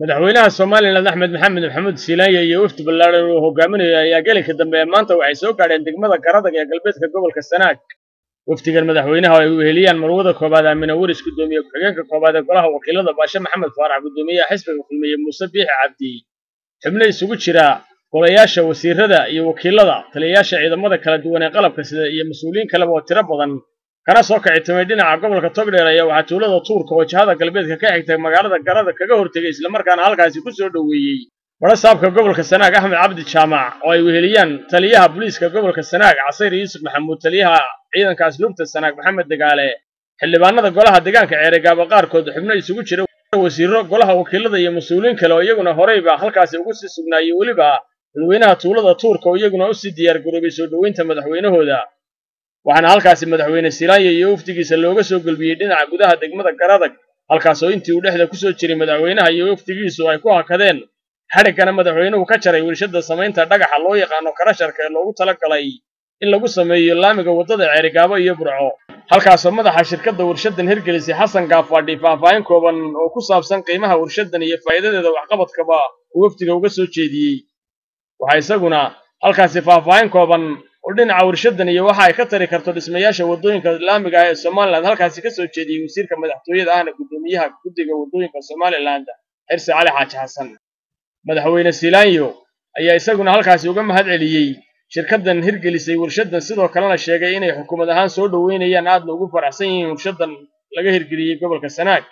madaxweynaha somalilan axmed maxamed maxamuud silaanya iyo wafdi ballaadhan uu hogaaminayo ayaa gelinka dambe ee maanta waxay soo gaadheen degmada garadag ee galbeedka gobolka sanaag wafdigan madaxweynaha oo ay weheliyaan marwada koobaad aamina waris guddoomiye ku-xigeenka koobaad ee golaha wakiilada baashe maxamed faarax guddoomiyaha xisbiga kulmiye muuse biixi cabdi xubno isugu jira golayaasha wasiirada iyo wakiilada taliyayaasha ciidamada kala duwan ee qalabka sida iyo mas-uuliyiin kaleba oo tiro badan kana soo kicitimay dhinaca gobolka togdheer ayaa waxaa tuulada tuurka oo jihada galbeedka ka xigtay magaalada garada kaga hortegay islamarkaana halkaasi ku soo dhoweeyey warasaabka gobolka sanaag axmed cabdi jaamac oo ay weheliyaan taliyaha booliiska gobolka sanaag casayr yuusuf maxamuud taliyaha ciidanka asluubta sanaag maxamed degaale xildhibaanada golaha deegaanka ceeregaaba qaarkood xubno isugu jira wasiiro golaha wakiilada iyo mas-uuliyiin kale oo iyaguna horeyba halkaasi ugu sii sugnaayey weliba dadweynaha tuulada tuurka oo iyaguna u sii diyaar garoobay soo dhoweynta madaxweynahooda waxaana halkaasi madaxweyne silaanya iyo wafdigiisa looga soo gelbiyey dhinaca gudaha degmada garadag halkaas oo intii uu dhexda ku soo jiray madaxweynaha iyo wafdigiisu ay ku hakadeen xadhiggana madaxweynuhu ka jaray wilshada samaynta dhagaxa loo yaqaano karasharka ee loogu talagalay in lagu sameeyo laamiga waddada ceerigaabo iyo burco halkaasoo madaxa shirkadda warshadan hirgelisay xasan gaafadhi faahfaahin kooban oo ku saabsan qiimaha warshadan iyo faa'iidadeeda waxqabadkaba uu wafdiga uga soo jeediyey waxaa isaguna halkaasi faahfaahin kooban oo dhinaca warshadan iyo waxa ay ka tari karto dhismayaasha waddooyinka laamiga ah ee somalilan halkaasi ka soo jeediyey wasiirka madaxtooyada ahna guddoomiyaha guddiga waddooyinka somalilan xirsi cali xaaji xasan madaxweyne silaanyo ayaa isaguna halkaasi uga mahad celiyey shirkaddan hirgelisay warshadan sidoo kalena sheegay inay xukuumad ahaan soo dhoweynayaan aadna ugu faraxsan yihiin warshadan laga hirgeliyey gobolka sanaag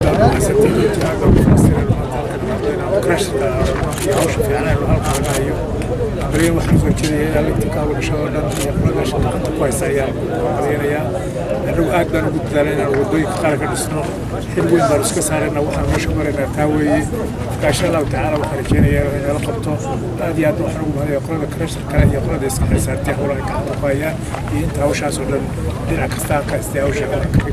bariyan waxaan soo jeedaya ilaa lintinkaa bulshada oo dhan iyo qoladaasha gacanta ku haysa ayaan marinayaa annagu aad baan ugu dadaalay inaan waddooyinka qaar ka dhisno xil weyn baan iska saarayna waxaan meesha maraynaa taa weeye marka insha allahu tacaala waxaan rajeynayaa in nala qabto aad iyo aad waxaan ugu mahadaya qolada karashar kale iyo qolada iska xisaabtiya howlaha gacanta ku hayaan iyo inta hawshaas oo dhan dhinac kastaa ka istay hawsha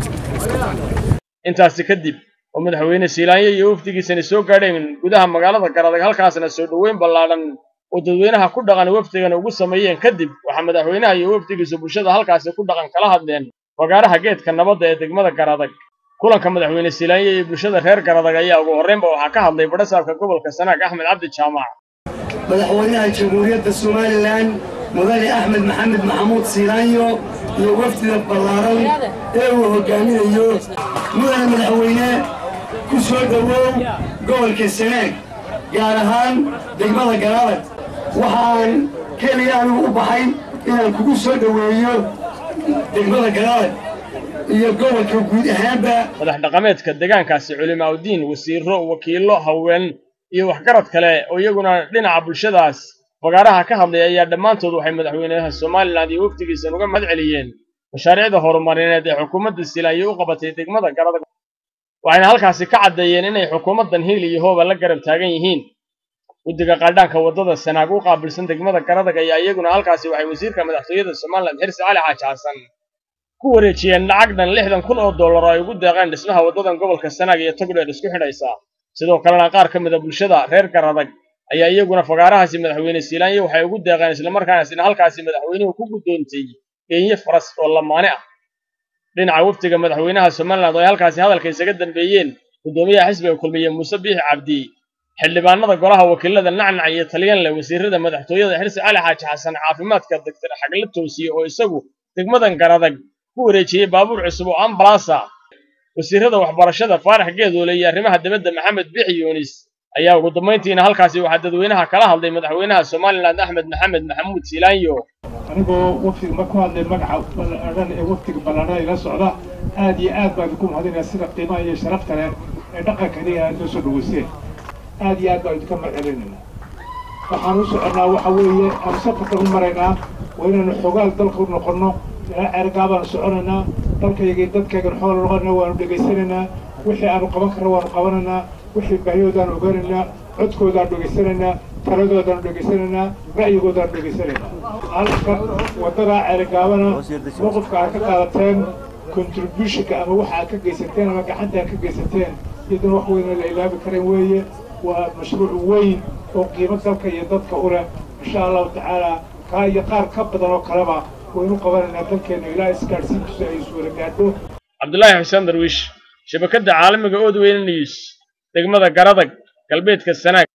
intaasi kadib oo madaxweyne silaanya iyo wafdigiisani soo gaadheen gudaha magaalada garadag halkaasna soo dhoweyn ballaadhan oo dadweynaha ku dhaqan wafdigana ugu sameeyeen kadib waxaa madaxweynaha iyo wafdigiisu bulshada halkaasi ku dhaqan kala hadleen fagaaraha geedka nabadda ee degmada garadag kulanka madaxweyne silaanya iyo bulshada reer garadag ayaa ugu horreynba waxaa ka hadlay badhasaabka gobolka sanaag axmed cabdi jaamac madaxweynaha jamhuuriyadda somalilan mudane axmed maxamed maxamuud silaanyo iyo wafdida ballaaran ee uu hogaaminayo mudane madaxweyne ku soo dhowow gobolka sanaag gaar ahaan degmada garadag waxaan keliya anigu u baxay inaan kugu soo dhoweeyo degmada garadag iyo gobolka guud ahaanba madax dhaqameedka deegaankaasi culimaaudiin wasiiro wakiillo haween iyo waxgarad kale oo iyaguna dhinaca bulshadaas fagaaraha ka hadlay ayaa dhammaantood waxay madaxweynaha somalilan iyo wafdigiisan uga mahad celiyeen mashaariicda horumarineed ee xukuumadda silaanyo u qabatay degmada garadag waxayna halkaasi ka caddeeyeen inay xukuumaddan hiil iyo hooba la garab taagan yihiin guddiga qaadhaanka waddada sanaag u qaabilsan degmada garadag ayaa iyaguna halkaasi waxay wasiirka madaxtooyada somalilan xirsi cali xaaji xasan ku wareejiyeen lacag dhan lixdan kun oo dollar oo ay ugu deeqeen dhismaha waddadan gobolka sanaag iyo togdheer isku xidhaysa sidoo kalena qaar ka mid a bulshada reer garadag ayaa iyaguna fagaarahaasi madaxweyne silaanya waxay ugu deeqeen islamarkaasina halkaasi madaxweynuhu ku guddoontay geenye faras oo lamaane ah dhinaca wafdiga madaxweynaha somalilan oo ay halkaasi hadalka isaga dambeeyeen guddoomiyaha xisbiga kulmiye muuse biixi cabdi xildhibaanada golaha wakiilada nacnac iyo talyanle wasiirada madaxtooyada xirsi cali xaaji xasan caafimaadka doctor xagla toosiye oo isagu degmadan garadag ku wareejiyey baabuur cusub oo ambalaasa wasiirada waxbarashada faarax geedoole iyo arrimaha dibadda maxamed bixi yuunis ayaa ugu dambayntiina halkaasi waxaa dadweynaha kala hadlay madaxweynaha somalilan axmed maxamed maxamuud silaanyo anigoo wafdiga ma ku hadlay magaca ballaadhan ee wafdiga ballaadhan ila socda aad iyo aad baan ku mahadinaya sida qiimaha iyo sharafta leh ee dhaqankani aad noo soo dhaweyseen aad iyo aad baan idinka marcelinayna waxaan u soconnaa waxa weeye aan safarkan u maraynaa waa inaanu xogaal dalka u noqonno ilaa ceergaa baanu soconaynaa dalkayga dadkaygan xool noqonayna waanu dhegaysanaynaa wixii aanu qaban karna waanu qabanaynaa wixii baahiyoodaanu ogaanaynaa codkoodaanu dhegaysanaynaa taladoodaanu dhegaysanaynaa ra'yigoodaanu dhegaysanaynaa halka waddadaa ceerigaabana mowqifka aad ka qaadateen contributionka ama waxa aad ka geysateen ama gacanta aad ka geysateen iyaduna wax weyn la ilaabi karen weeye waa mashruuc weyn oo qiimo dalka iyo dadka u leh insha allahu tacaala kaa iyo qaar ka badan oo kaleba waynu qabanaynaa dalkeenna ilaa isgaadhsiinkiisu ay iswada gaadho cabdulaahi xuseen darwiish shabakadda caalamiga ood weyne news degmada garadag galbeedka sanaag